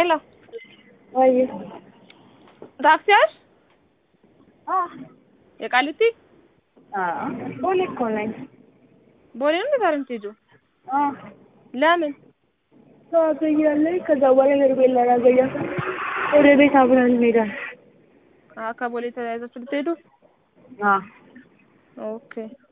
ሄሎ ወይ ታክሲ ያሽ አ የቃሊቲ አ ቦሌ እኮ ነኝ። ቦሌ ነው ዛሬ የምትሄጂው? አ ለምን? ታገኛለኝ ከዛ በኋላ ሄርሜላ ላገኛት ወደ ቤት አብረን እንሄዳለን። አ ከቦሌ ተያይዛችሁ ልትሄዱ? አ ኦኬ።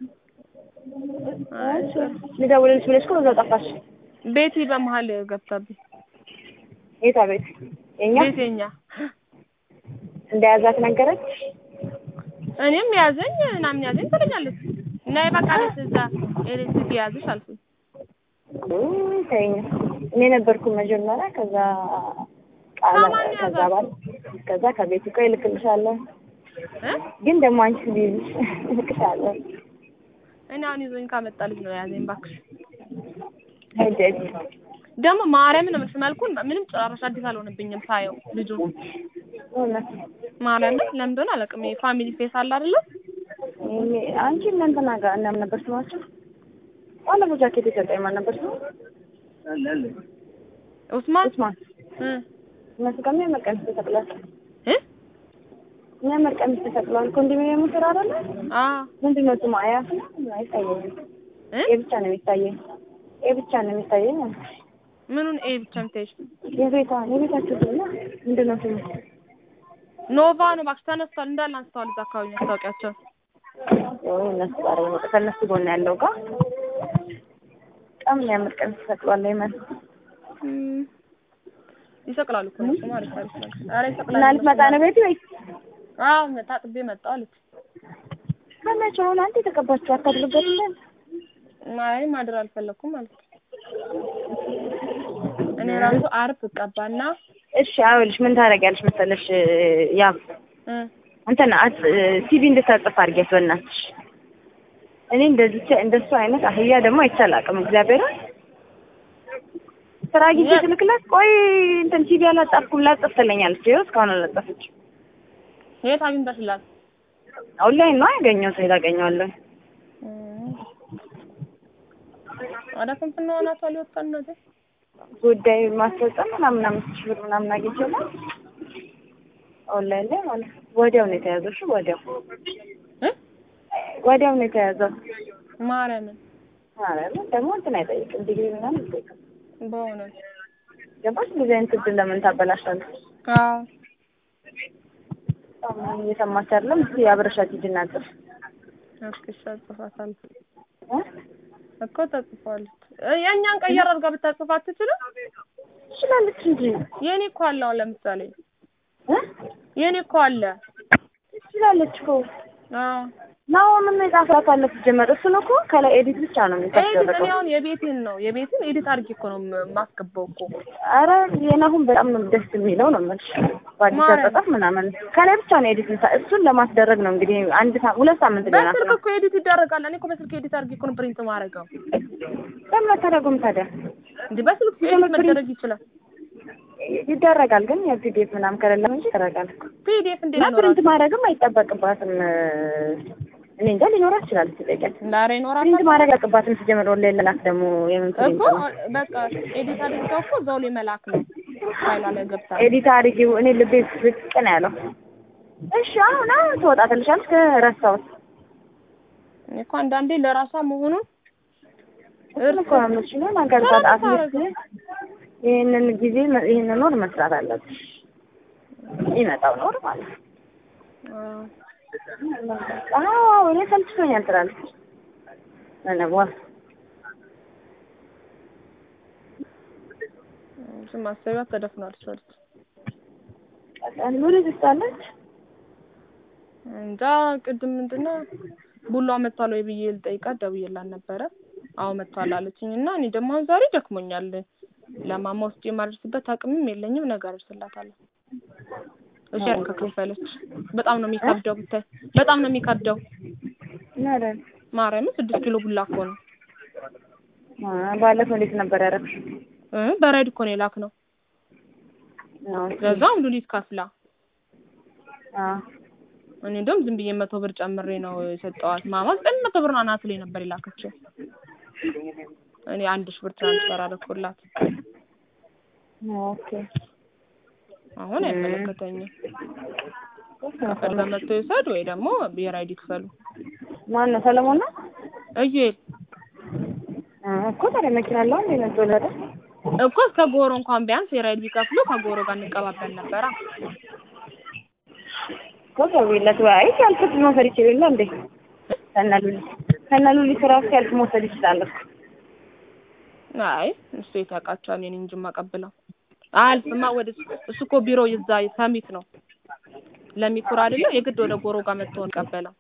አይ ጥሩ። ልደውልልሽ ብለሽ እኮ በዛው ጠፋሽ። ቤቲ በመሀል ገብታብኝ። የታ ቤት? የኛ ቤት የኛ እንደያዛት ነገረች። እኔም ያዘኝ ምናምን ያዘኝ ትለኛለች። ነይ በቃ ቤት እዛ ኤሌክትሪክ ያዝሽ አልኩኝ። ውይ ተይኝ። እኔ ነበርኩ መጀመሪያ ከዛ ቃለ ከማን ከዛ ያዛት? ባል ከዛ ከቤት እኮ ይልክልሻለሁ እ ግን ደግሞ አንቺ ቢልሽ እልክሻለሁ። እኔ አሁን ይዞኝ ካመጣ ልጅ ነው ያዘኝ እባክሽ። ሂጅ ሂጅ። ደግሞ ማርያምን ነው የምልሽ መልኩን ምንም ጭራሽ አዲስ አልሆነብኝም ሳየው ልጁ እውነት ማርያምን ለምን እንደሆነ አላውቅም። ይሄ ፋሚሊ ፌስ አለ አይደለ? እኔ- አንቺ እነ እንትና ጋር እነምን ነበር ስማቸው? ባለፈው ጃኬት የሰጠኝ ማን ነበር ስሙ? ኡስማን ኡስማን። እ እነሱ ጋር የሚያምር ቀሚስ ተሰቅሏል። እ የሚያምር ቀሚስ ተሰቅሏል። ኮንዶሚኒየሙ ስራ አይደለ? አ ምንድን ነው ስሙ? አያት ነው? አይታየኝም። እ ኤ ብቻ ነው የሚታየኝ። ኤ ብቻ ነው የሚታየኝ። ምኑን ኤ ብቻ የምታይሽ? የቤቷ የቤታቸው ስም ነው ምንድን ነው ስሙ? ኖቫ ነው እባክሽ ተነስቷል። እንዳለ አንስተዋል እዛ አካባቢ ማስታወቂያቸው። ወይ እነሱ ጋር ነው ከእነሱ ጎን ያለው ጋር በጣም የሚያምር ቀሚስ ተሰቅሏል። ይመን እም፣ ይሰቅላሉ እኮ እነሱ ማለት አሪፍ ነገር። ኧረ ይሰቅላሉ እና ልትመጣ ነው ቤት ወይ? አዎ ታጥቤ መጣሁ አለች። ከመቼ ሆነ አንተ የተቀባችሁ አታድርበት እንደ አይ ማድር አልፈለኩም ማለት ነው። እኔ ራሱ አርብ እቀባና እሺ አውልሽ ምን ታደርጊያለሽ መሰለሽ ያ እ እንትን አት ሲቪ እንድታጽፍ አድርጊያት በእናትሽ። እኔ እንደዚህ እንደሱ አይነት አህያ ደግሞ አይቻል አቅም እግዚአብሔር ስራ ጊዜ ትልክላት ቆይ እንትን ሲቪ አላጣፍኩም ላጥፍ ትለኛለች። ይኸው እስካሁን አላጠፈች። የት አግኝተሽላት? ኦንላይን ነው ያገኘሁት የታገኘዋለሁ። እም፣ ወደ ፍንፍና ናቷ ሊወጣን ነው እዚህ ጉዳይ ማስፈጸም ምናምን አምስት ሺህ ብር ምናምን አግኝቼላት ኦንላይን ላይ ማለት ነው። ወዲያው ነው የተያዘው። እሺ ወዲያው እ ወዲያው ነው የተያዘው። ማርያምን ማለት ደግሞ እንትን አይጠይቅም ዲግሪ ምናምን አይጠይቅም። በእውነት ገባሽ? እንደዚህ አይነት እድል ለምን ታበላሻለሽ? አዎ በጣም እየሰማች አይደለም። እስኪ አብረሻት ሂጂና ጽፍ እስኪ ጽፋታለሁ እ እኮ ተጽፏለች። እ የእኛን ቀየር አድርጋ ብታጽፍ አትችልም? ትችላለች እንጂ የኔ እኮ አለ አሁን ለምሳሌ እ የኔ እኮ አለ። ትችላለች እኮ አዎ ናው ምን የጻፈላት አለ ሲጀመር እሱን እኮ ከላይ ኤዲት ብቻ ነው ኤዲት የሚታደረገው። እኔ አሁን የቤቴን ነው የቤቴን ኤዲት አድርጌ እኮ ነው ም- የማስገባው እኮ አረ የናሁን በጣም ነው ደስ የሚለው ነው የምልሽ። በአዲስ ማርያም። አጻጻፍ ምናምን ከላይ ብቻ ነው ኤዲት ምታ እሱን ለማስደረግ ነው እንግዲህ አንድ ሳ- ሁለት ሳምንት ሊሆናት በስልክ ነው። እኮ ኤዲት ይደረጋል። እኔ እኮ በስልክ ኤዲት አድርጌ እኮ ነው ፕሪንት ማድረገው። ለምን አታደርጉም ታዲያ? እንዴ በስልክ ኤዲት መደረግ ይችላል። ይደረጋል ግን የፒዲኤፍ ምናምን ከሌለ እንጂ ይደረጋል እኮ። ፒዲኤፍ እንዴት እና ፕሪንት ይኖራል? ማድረግም አይጠበቅባትም። እኔ እንጃ ሊኖራት ይችላል ሲጠይቃት ዛሬ ይኖራል ፕሪንት ማድረግ አይጠበቅባትም። ሲጀምር ኦንላይን ለላክ ደግሞ የምን ፕሪንት እኮ ነው? በቃ ኤዲት አድርገው እኮ እዛው ላይ መላክ ነው። ፋይሏ ላይ ገብታ ኤዲት አድርጊው። እኔ ልቤ ዝቅ ነው ያለው። እሺ አሁን አሁን ትወጣትልሻለች። ከረሳሁት እኔ እኮ አንዳንዴ ለራሷ መሆኑን እሱን እኮ ነው የምልሽ። ነው ነገር ሰላም አትሊስት ይህንን ጊዜ ይህንን ኖር መስራት አለብሽ። ይመጣው ኖር ማለት ነው። አዎ አዎ እኔ ሰልችቶኛል ትላለች። ምንም ዋ እሱም ማሰቢያ ተደፍኗል አለች። ኑሪ ትስታለች። እንጃ ቅድም ምንድነው ቡሏ መጥቷል ወይ ብዬ ልጠይቃት ደውዬላት ነበረ። አዎ መጥቷል አለችኝ እና እኔ ደግሞ አሁን ዛሬ ደክሞኛል ለማማ ውስጥ የማደርስበት አቅምም የለኝም ነገር እርስላታለሁ። እሺ ከከፈለች በጣም ነው የሚከብደው ብታይ በጣም ነው የሚከብደው። ነረን ማርያምን ስድስት ኪሎ ቡላ እኮ ነው ባለፈው እንዴት ነበር ያደረግሽ? እ በራይድ እኮ ነው የላክ ነው አዎ ለዛውም ሉሊት ከፍላ አዎ እኔ እንደውም ዝም ብዬ መቶ ብር ጨምሬ ነው የሰጠዋት። ማማ ዘጠኝ መቶ ብር አናት ላይ ነበር የላከችው። እኔ አንድ ሺህ ብር ትራንስፈር አደረኩላት። ኦኬ አሁን አይመለከተኝም። ከፈለገ መጥቶ ይውሰድ ወይ ደግሞ ብሔራዊ ይክፈሉ። ማን ነው ሰለሞን ነው እዩኤል እኮ ታዲያ መኪና አለው እንዴ ነው ተወለደ እኮ እስከ ጎሮ እንኳን ቢያንስ ብሔራዊ ቢከፍሉ ከጎሮ ጋር እንቀባበል ነበራ። እኮ ደውይለት ወይ ሲያልፍ መውሰድ ይችል የለ እንዴ ከነሉሊ ከነሉሊ ስራ ሲያልፍ መውሰድ ይችላል እኮ አይ እሱ የት ያውቃቸዋል? እኔን እንጂ የማቀብለው አያልፍማ። ወደ እሱ እኮ ቢሮ ይዛ ሰሚት ነው ለሚኩራ አይደለ የግድ ወደ ጎሮ ጋር መጥቶ ቀበለው።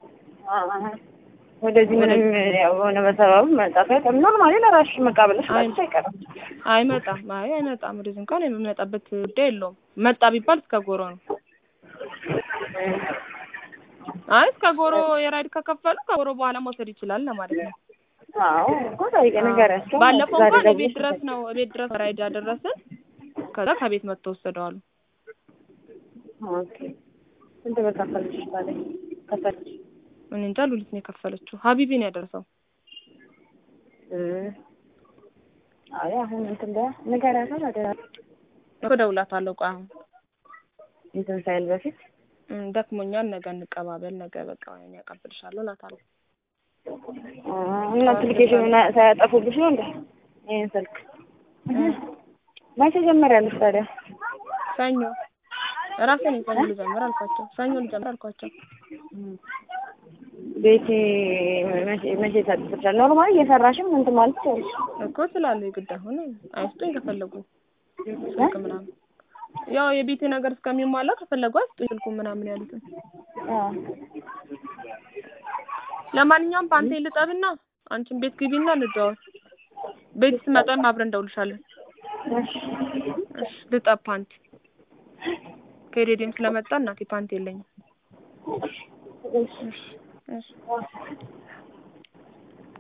ወደዚህ ምንም ያው የሆነ በሰበቡ መጣት አይቀርም። ኖርማሊ ለራስሽ መቃበልሽ ማለት አይቀርም። አይመጣም። አይ አይመጣም። ወደዚህ እንኳን የሚመጣበት ጉዳይ የለውም። መጣ ቢባል እስከ ጎሮ ነው። አይ እስከ ጎሮ የራይድ ከከፈሉ ከጎሮ በኋላ መውሰድ ይችላል ለማለት ነው። አዎ እኮ ጠይቄ ንገሪያቸው። ባለፈው እንኳን ቤት ድረስ ነው ቤት ድረስ ራይድ ያደረስን። ከዛ ከቤት መጥቶ ወሰደዋሉ። ኦኬ ስንት ብር ከፈልሽ ታዲያ? ከፈልሽ እኔ እንጃ ሉሊት ነው የከፈለችው። ሀቢቢ ነው ያደረሰው። አይ አሁን እንትን በያ ንገሪያት ታዲያ እኮ እደውላታለሁ። ቆይ አሁን እንትን ሳይል በፊት እም፣ ደክሞኛል፣ ነገ እንቀባበል፣ ነገ በቃ እኔ አቀብልሻለሁ እላታለሁ። እና አፕሊኬሽኑን ሳያጠፉብሽ ነው እንዴ ይሄን ስልክ መቼ ጀመሪያለሽ ታዲያ? ሰኞ እራሴ ነኝ ሰኞ ልጀምር አልኳቸው። ሰኞ ልጀምር አልኳቸው። ቤቲ መቼ መቼ ታጥፍሻል? ኖርማሊ እየሰራሽም እንትን ማለት ትችያለሽ እኮ ስላለው የግድ አሁን አይስጡኝ ከፈለጉ ስልክ ምናምን ያው የቤቴ ነገር እስከሚሟላ ከፈለጉ አይስጡኝ ስልኩ ምናምን ያሉትን። አዎ ለማንኛውም ፓንቴ ልጠብና አንቺን ቤት ግቢና እንደዋወል። ቤት ስመጣም አብረን እንደውልሻለን። እሺ እሺ ልጠብ ፓንት ከሬዲየም ስለመጣ እናቴ ፓንት የለኝም። እሺ እሺ እሺ